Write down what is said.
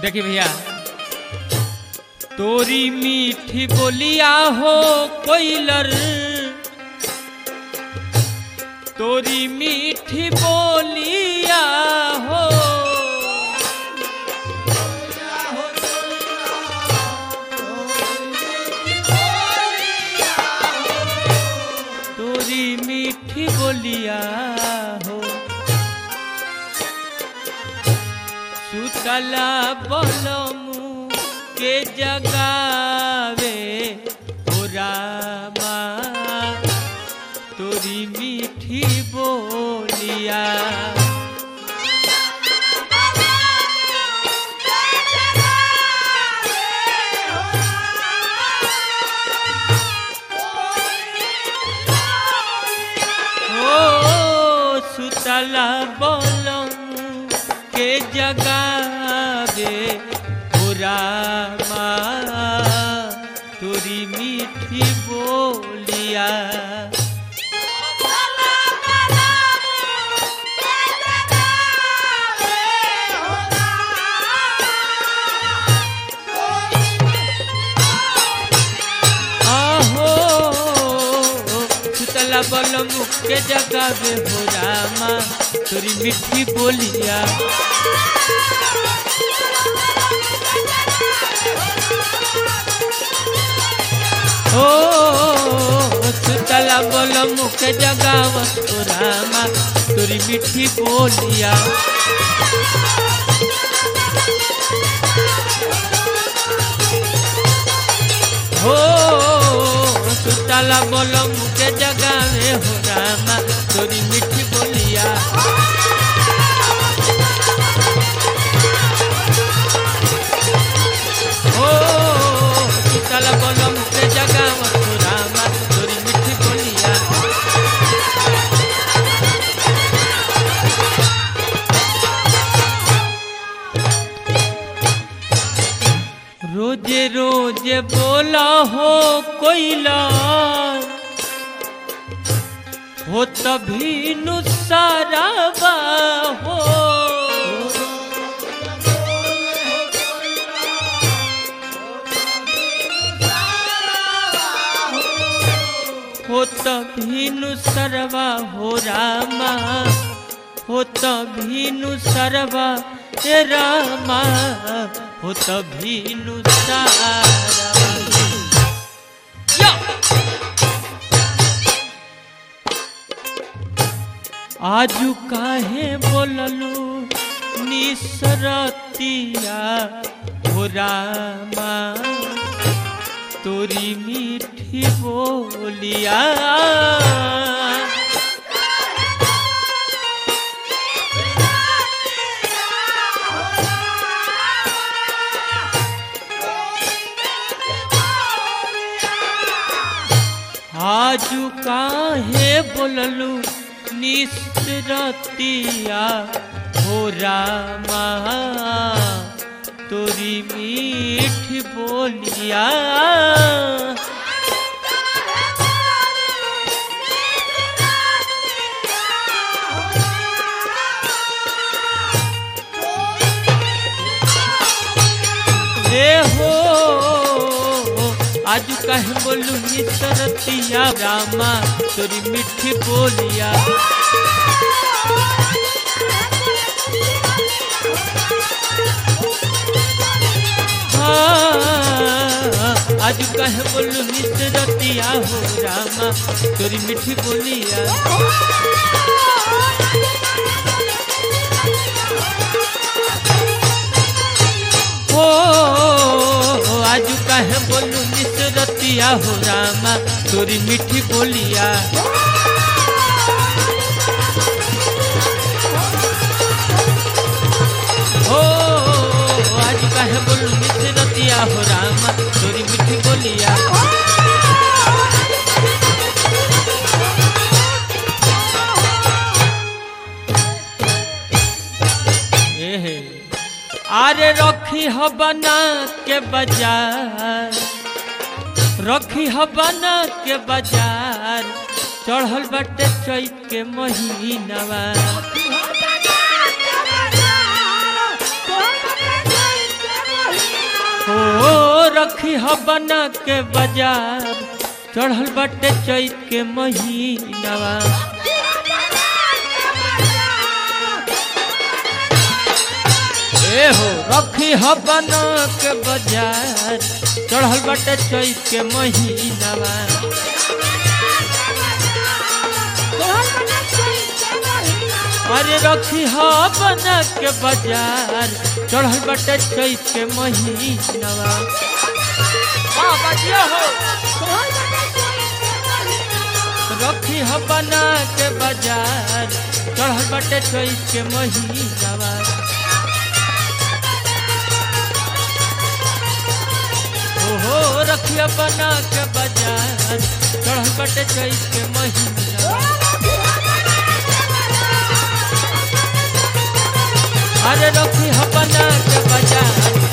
देखी भैया तोरी मीठी बोलिया हो कोइलर तोरी मीठी बोलिया हो तोरी मीठी बोलिया हो सुतला बलमू के जगावे हो रामा तोरी मीठी बोलिया हो सुतला बलमू के जगावे हो रामा तोरी मीठी बोलिया आहो सुतला बलमू के जगावे हो रामा तोरी मीठी बोलिया ओ सुतला बलमू के जगावा हो रामा तोरी मीठी बोलिया हो सुतला बलमू के जगावे हो रामा तोरी मीठी बोलिया हो सुतला बलमू के जगावा हो रामा तोरी मीठी बोलिया रोजे रोजे बोला हो कोइला हो तभी नुसाराबा हो हो तभी नुसरवा हो रामा हो तभी नुसरवा हे रामा हो तभी नुसारवा या! आजू काहे बोललू निसरतिया हो रामा तोरी मीठी बोलिया आजू काहे बोललू निसरतिया हो रामा तोरी मीठी बोलिया रे हो आज कहे बोलू निसरतिया रामा तोरी मीठी बोलिया हाँ, आज कहे बोलू निसरतिया हो रामा तोरी मीठी बोलिया हो आज कहे बोलू निसरतिया हो रामा तोरी मीठी बोलिया हो आज कहे बोलू निसरतिया हो रामा तोरी मीठी बोलिया एहे आरे रखी ह बना के बाजार रखी ह बना के बाजार चढ़ल बाटे चैत के महीनवा ओ रखी ह बना के बाजार चढ़ल बाटे चैत के महीनावा ए हो रखी ह बना के बाजार चढ़ल बाटे चैत के महीनावा अरे रखी ह बना के बाजार चढ़ल बाटे चैत के महीनावा वाह बजिया हो रखी ह बना के बाजार चढ़ल बाटे चैत के महीनावा ओहो रखिया बना के बाजार चढ़ल बाटे चैत के महीनावा अरे रखी ह बना के बाजार